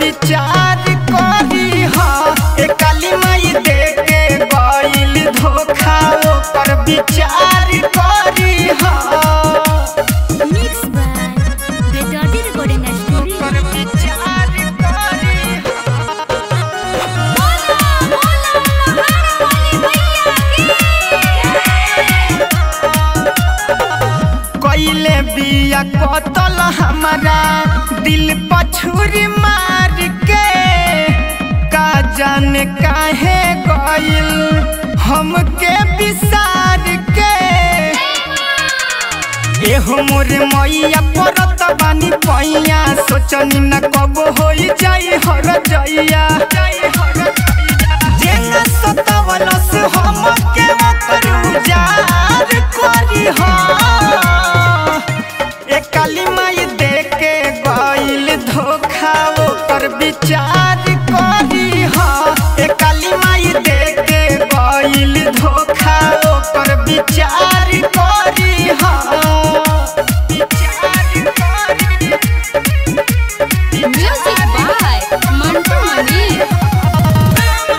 विचार करी हा ए काली माई दे के गइल धोखा ओकर विचार करी हा Mixed by Vedadi Recording Studio. ओकर विचार करी कइले बिया कतल हमारा दिल पछुरी मार के का जाने काहे गइल हमके बिसार के एहो मोरे मैया परत बानी पैया सोचनी न कब होई जाई हर जइया जेना सतावलस हमके ओकर उजार करी हा ए काली माई दे के गइल धोखा ओकर विचार करी हा ए काली माई दे के गइल धोखा ओकर विचार करी हा विचार करी Music by Mantu Mani.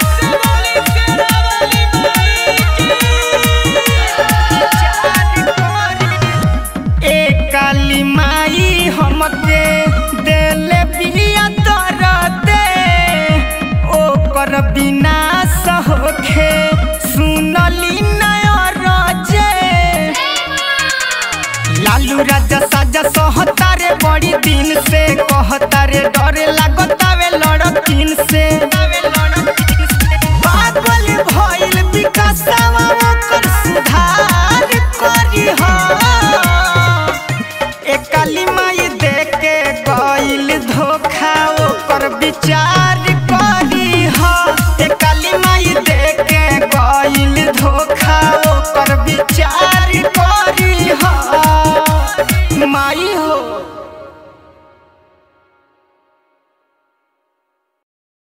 ए काली माई हमके देले बिया दरदे ओकर विनाश होखे सुनली नयरजे लालू राजा साजा सहतारे बड़ी दिन से कहतारे डरे लागतावे लड़किन से